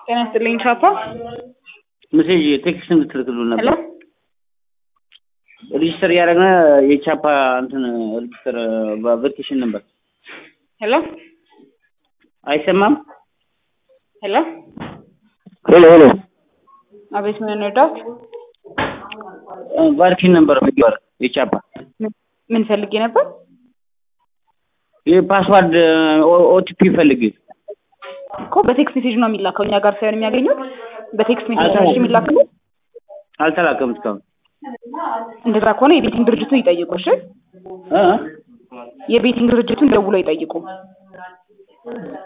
ጤና ይስጥልኝ ቻፓ። ሜሴጅ ቴክስት እንድትልክሉን ሄሎ ነበር። ሬጅስተር እያደረግን የቻፓ እንትን ሬጅስተር በአፕሊኬሽን ነበር። ሄሎ አይሰማም? ሄሎ ሄሎ ሄሎ አቤት፣ ምን እንርዳት? ቫርኪን ነበር የሚባል የቻፓ ምን ፈልጌ ነበር? የፓስዋርድ ኦቲፒ ፈልግ እኮ በቴክስት ሜሴጅ ነው የሚላከው፣ እኛ ጋር ሳይሆን የሚያገኙት በቴክስት ሜሴጅ ነው አልተላከም። የሚላከው። አልተላከም እስካሁን እንደዛ ከሆነ የቤቲንግ ድርጅቱን ይጠይቁ። እሺ፣ እ? የቤቲንግ ድርጅቱን ደውሎ ይጠይቁ።